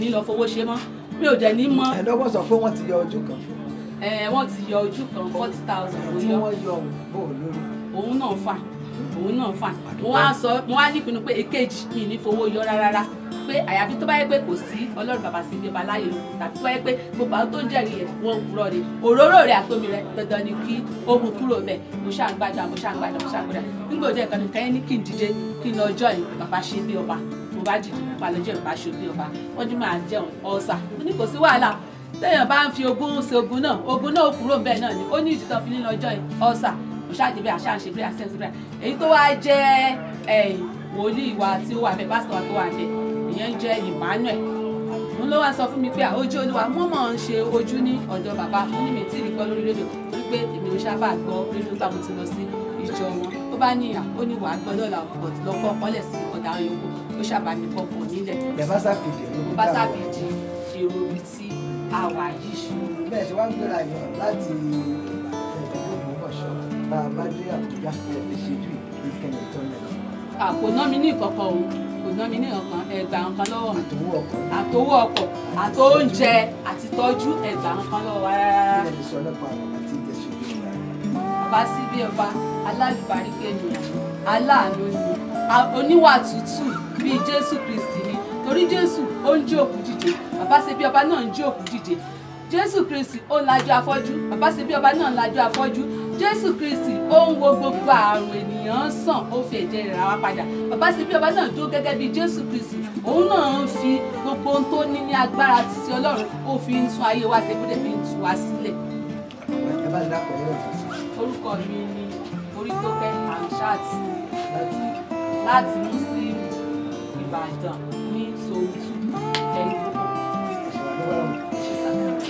ní lọ fowó ṣe mọ́ mi ò dẹ̀ ní mọ́ ẹ̀ẹ́dọ́gbọ̀n sọ pé wọ́n ti yọ ojú kan ẹ wọ́n ti yọ ojú kan forty thousand ló tí yọ wọ́n yọ òun bò lórí òun náà fà òun náà fà mo wá sọ mo wá nípinnu pé èkejì mi ní fowó yọ rárá pé àyàfi tó bá yẹ pé kò sí ọlọ́run bàbá sí ibi ọba láyé ló tàbí tó bá yẹ pé gbogbo àwọn tó ń jẹ́rìí ẹ̀ wọ́n kúrọ̀ ni òróró rẹ̀ àtomi rẹ̀ dandan ni kí ó mú kúrò bẹ̀ mo ṣáà ń gbàdúrà mo ṣáà ń gbàdúrà mo ṣáà ń gbàdúrà nígbà òde ẹ̀kan nìkan yẹn ní kí n dìde kí n lọ ọjọ́ yìí bàbá ṣe bí ọba mo bá dìde mo bá lọ jẹ́ bàbá ṣe bí ọba wọ́n ní máa jẹun ọ̀sà mo ní kò sí wàhálà téèyàn bá ń fi ogún ṣe ogún náà ogún náà ó kúrò ń bẹ̀ náà ni ó ní ìdí tán fi ní lọ ọjọ́ yìí ọ̀sà mo ṣáà dé bí àṣà ń ṣe bí àṣẹ ń ṣe bí èyí tó wá jẹ́ ẹ̀, wòlíì wa tí ó wà bẹ́ẹ̀ pásítọ̀ wa tó wà bẹ́ẹ̀ ìyẹn ń jẹ́ Emmanuel òun ló wá sọ fún mi pé ojú olúwa mo mọ̀ ń ṣe ojú ní ọ̀dọ̀ bàbá mo ní mi tí ì rí gbọ́ lórí rédíò torí pé èmi ò sábà gbọ́ rédíò gbà mo ti lọ sí ìjọ wọn ó bá ní ìyà ó ní wàá gbọ́ lọ́la ọ̀t lọ́kọ́ kọ́lẹ̀ sí ọ̀dà àwọn yòókù ó ṣàbà mi kọ́kọ́ nílẹ̀ ẹ̀ bá sáfìdì ló mo ń bá dà sábì wọ́n. di èrò ibi tí a wà yìí ṣe bẹ́ẹ̀ ṣe wá ń gbéra yàn láti Ògbómọ̀ṣọ́ tá a bá dé Àbújá ẹ̀ fi ṣe jù ìkẹyìn tó lẹ̀ kò ná mi ní ìkọ̀kọ̀ o kò ná mi ní ìkọ̀kan ẹgbà nǹkan lọ́wọ́ mi àtòwò ọkọ̀ àtowó ọkọ̀ àtóúnjẹ àti tọ́jú ẹgbà nǹkan lọ́wọ́ wa rárá ilẹ̀ ti sọ nípa àwọn àti ìjẹsùn ìgbà bàbá sí bí ọba alálùbáríkẹ́ ni aláàánú ni a- oníwà tútù bíi jésù kristi ni torí jésù ó ń jí òkú dìde bàbá sí bí ọba náà ń jí òkú dìde jésù kristi ó ń lajú afọ́jú bàbá sí bí ọba náà ń lajú afọ́jú jésù kristi ó ń wo gbogbo àrùn ènìyàn sàn ó fi ẹ̀jẹ̀ rẹ̀ rà wá padà bàbá sí bí ọba náà dúró gẹ́gẹ́ bíi jésù kristi òun náà ń fi gbogbo ohun tó ní ní agbára títí ọlọ́run ó fi ń tún ayé wa ṣe bó dẹ̀ fi ń tú wa sílẹ̀ ẹ bá ti dápọ̀ ẹ̀rọ ìfọ̀sí orúkọ mi ni Orítókẹ́ Hamsat láti láti muslim ìbàdàn ní sohun